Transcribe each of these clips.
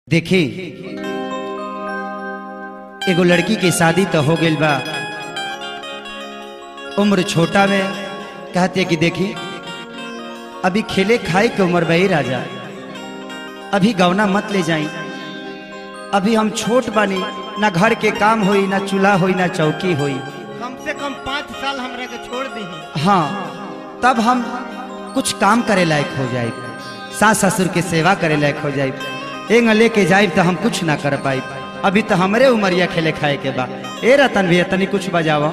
देखी एगो लड़की के शादी तो हो गई बा उम्र छोटा में कहते कि देखी अभी खेले खाए के उम्र बही राजा अभी गौना मत ले जाई अभी हम छोट बानी ना घर के काम होई ना चूल्हा होई ना चौकी होई कम से कम पाँच साल हमरा के छोड़ दी हाँ तब हम कुछ काम करे लायक हो जाए सास ससुर के सेवा करे लायक हो जाए एंग लेके जाए तो हम कुछ ना कर पाई अभी तो हमरे उमरिया खेले खाए के बा ए रतन भैया तनी कुछ बजावा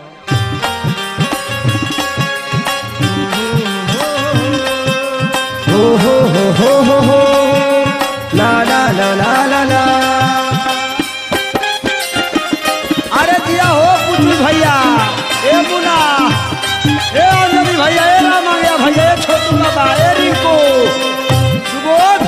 हो हो हो हो हो हो ला ला ला ला ला ला अरे दिया हो पुतली भैया ए मुना ए अंजलि भैया ए रामैया भैया ए छोटू बाबा ए रिंकू सुबोध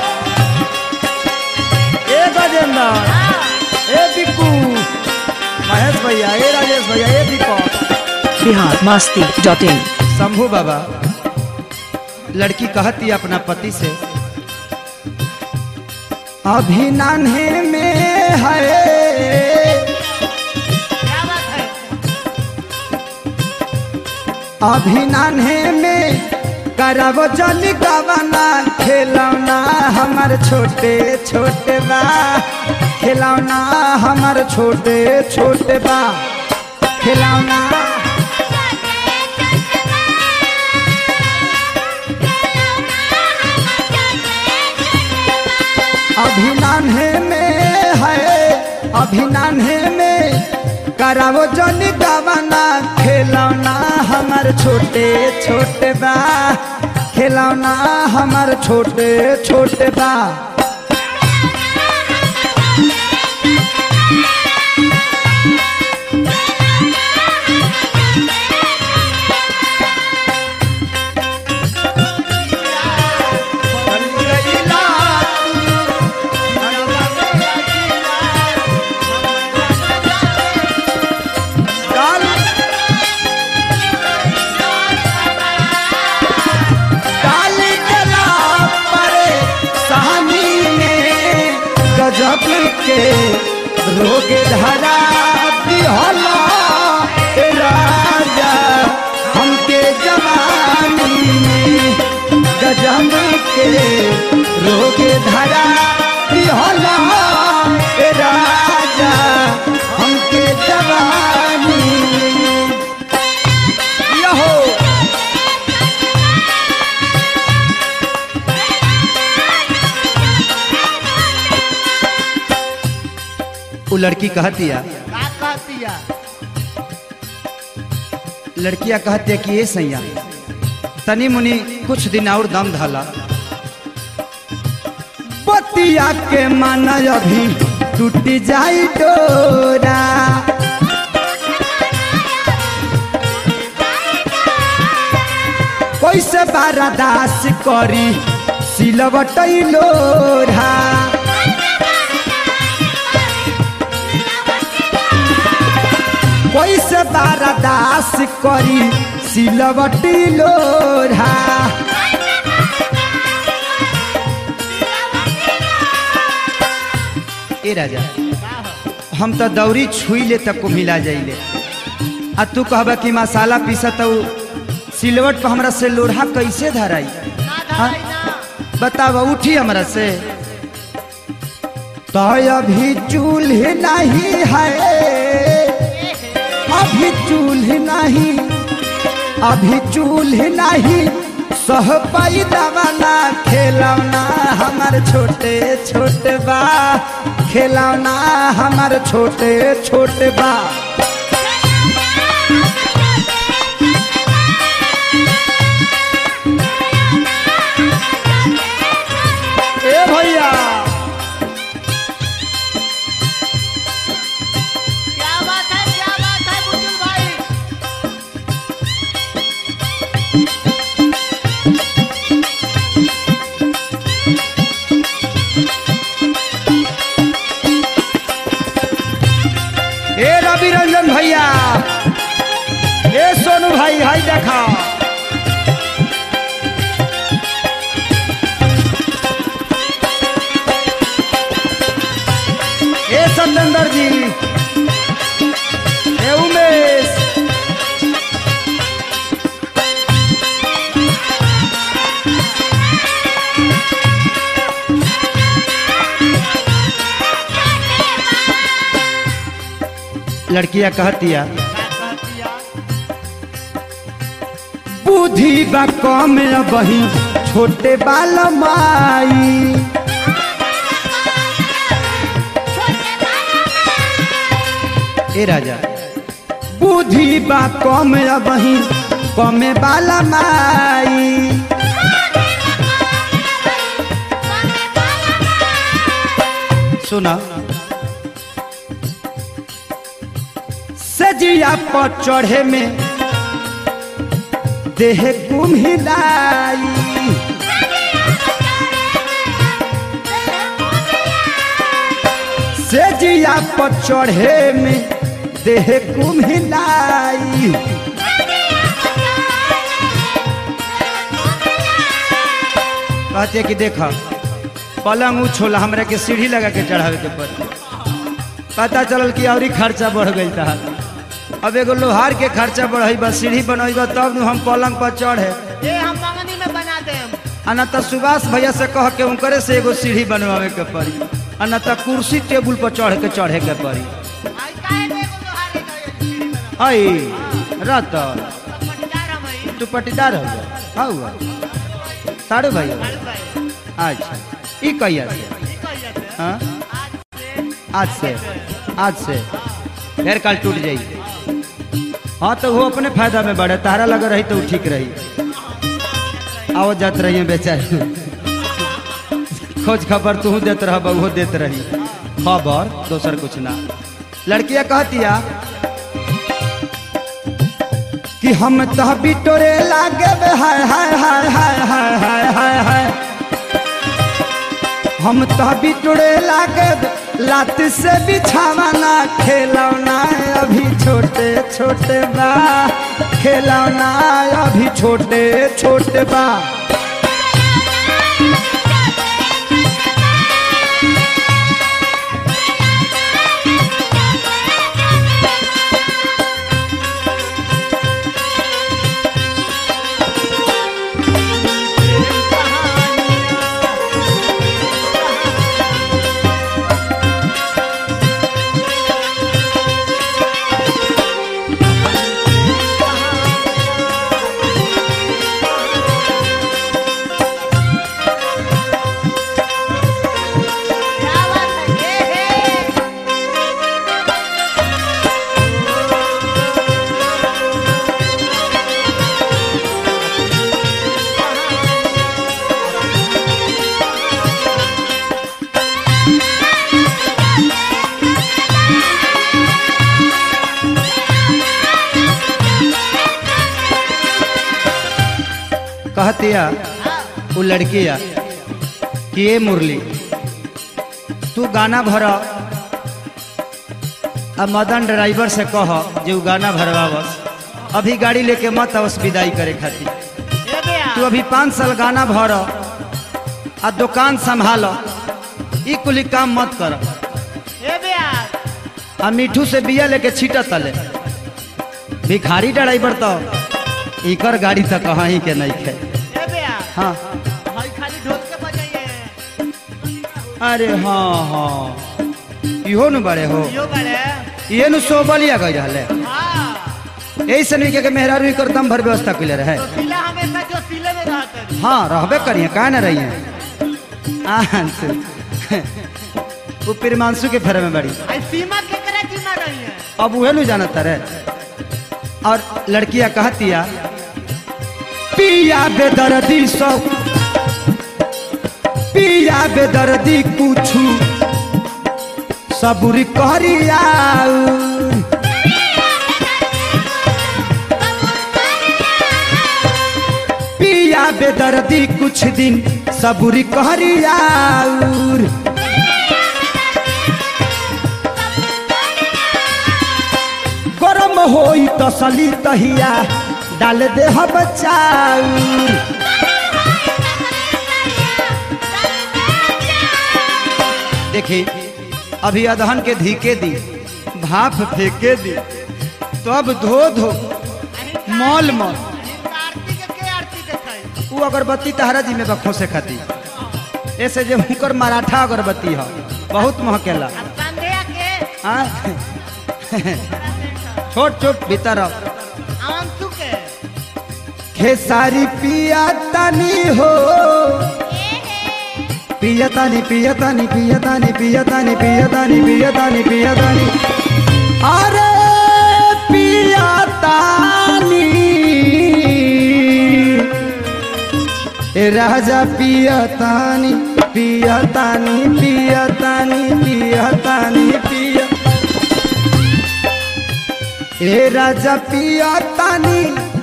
ए गजेंद्र ए बिक्कू महेश भैया ए राजेश भैया ए दीपक बिहार मास्ती डॉट इन शंभू बाबा लड़की कहती अपना पति से अभी नान्हे में है क्या बात है अभी नान्हे में करब जल गवना खिलौना हमर छोटे छोटे बा खिलौना हमर छोटे छोटे बा खिलौना अभी नान्हे में है अभी नान्हे में करावो जन गवना खिलौना हमर छोटे छोटे बा खिलौना हमर छोटे छोटे बा काल काली कला परे सहानी में गजब के रोग धरा दिहला ए राजा हमके जवानी में गजब के रोग धरा दिहला ए राजा हमके जवानी में यहो वो लड़की कहती है का कहती है लड़कियां कहती है कि ये सैया तनी मुनी कुछ दिन और दम धाला बतिया के मन अभी टूट जाई डोरा कैसे बारादास करी सिलवट लोढ़ा कैसे बारादास करी सिलवटी लोढ़ा ए राजा हम तो दौरी छुई ले तक को मिला जाइले आ तू कहबा कि मसाला पीसा तो सिलवट पर हमरा से लोढ़ा कैसे धराई ना हाँ? धराई ना बतावा उठी हमरा से तो अभी चूल्हे नहीं है अभी चूल्हे नहीं अभी चूल्हे नहीं सह पाई दवाना खेलौना हमर छोटे छोटे बा खेलौना हमर छोटे छोटे बा ए भैया क्या बात है क्या बात है बुजुर्ग भाई ए रवि रंजन भैया ए सोनू भाई हाय देखा सत्येंद्र जी ए उमेश लड़कियां कहतिया बुद्धि बा कम बही छोटे बाल माई ए राजा बुद्धि बा कम बही कमे बाला माई सुना सजिया पर चढ़े में देह कुम्हिलाई सेजिया पर चढ़े में देह कुम्हिलाई कहते कि देख पलंग उछोला हमरा के सीढ़ी लगा के चढ़ावे के पड़ी पता चलल कि और खर्चा बढ़ गई था अब एगो लोहार के खर्चा बढ़ई बा सीढ़ी बनई बा तब नु हम पलंग पर चढ़े ये हम मंगनी में बना देम आ न त सुभाष भैया से कह के उनकरे से एगो सीढ़ी बनवावे के पड़ी आ न त कुर्सी टेबुल पर चढ़ के चढ़े के पड़ी आई काहे ने एगो लोहारे गए सीढ़ी में आई रत सब पटदार हम हई तू पटीदार हो जा हाँ साड़ू भैया हर भाई अच्छा ई कहिया से ई कह जाते हाँ आज से आज से आज से फिर कल टूट जाई हाँ तो वो अपने फायदा में बढ़े तारा लगा रही तो वो ठीक रही आओ जात रही बेचारी खोज खबर तू देत रह वो देत रही खबर दोसर कुछ ना लड़कियां कहतिया कि हम तो बिटोरे लागे बे हाय हाय हाय हाय हाय हाय हाय हाय हम तो बिटोरे लागे बे, लात से बिछावाना खेलौना अभी छोटे छोटे बा खेलौना अभी छोटे छोटे बा क्या बात है ये है कहतिया वो लड़किया कि ये मुरली तू गाना भर अब मदन ड्राइवर से कह जे उ गाना भरवावस अभी गाड़ी लेके मत आवस विदाई करे खातिर ये बे तू अभी पाँच साल गाना भर आ दुकान संभाल ई कुली काम मत कर ये बे आ मिठू से बिया लेके छीट तले भिखारी ड्राइवर तो इकर गाड़ी तो कहीं के नहीं खे ये बे हाँ हई खाली ढोल के बजाइए अरे हाँ हाँ इहो न बड़े हो यो बड़े ये नु सोबलिया गई रहले हाँ यही से नहीं के मेहरारू कर दम भर व्यवस्था कैले रहे तो सिला हमेशा जो सिले में रहते हैं हाँ रहबे करिए कहा न रही है वो प्रिमांशु के फेरे में बड़ी आई सीमा के करे सीमा रही है अब उहे नु जानता रे और लड़कियां कहतिया पिया बेदर्दी सब पिया बेदर्दी कुछ सबुरी करिया पिया बेदर्दी कुछ दिन सबुरी करिया गरम होई तसली तहिया डाल दे बचाऊ देखी अभी अदहन के धीके दी भाप फेंके दी तब धो धो मॉल मॉल आरती के के आरती देखाई वो अगरबत्ती तहरा जी में बखो से खाती ऐसे जो हुकर मराठा अगरबत्ती है बहुत महकेला अब संध्या के हाँ? छोट छोट भीतर आओ। अंशु के खेसारी पिया तानी हो पिया तानी पिया तानी पिया तानी पिया तानी पिया तानी पिया तानी पिया तानी अरे पिया तानी ए राजा पिया तानी पिया तानी पिया तानी पिया तानी पिया ए राजा पिया तानी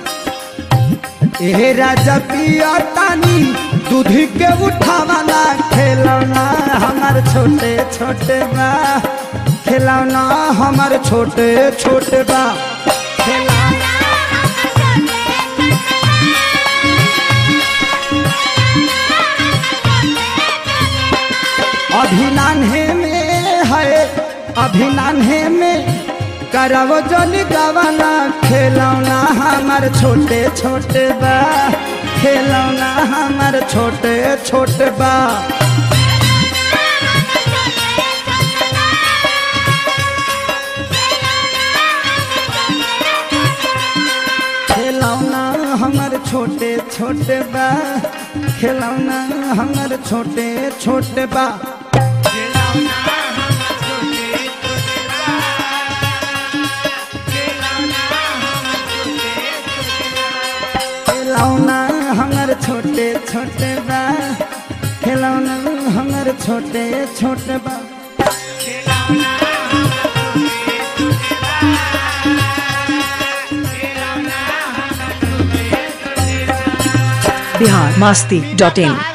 ए राजा पिया तानी दूध के उठावाना खेलौना हमार छोटे छोटे बा खिलौना हमार छोटे छोटे बा खिलौना अभी नान्हे में है अभी नान्हे में करव जन गवाना खेलौना हमार छोटे छोटे बा खेलौना हमार छोटे छोटे बा खिलौना हमार छोटे छोटे बा खिलौना हमार छोटे छोटे बा खिलौना हमार छोटे छोटे बा खिलौना हमार छोटे छोटे बा बिहार मास्ती डॉट इन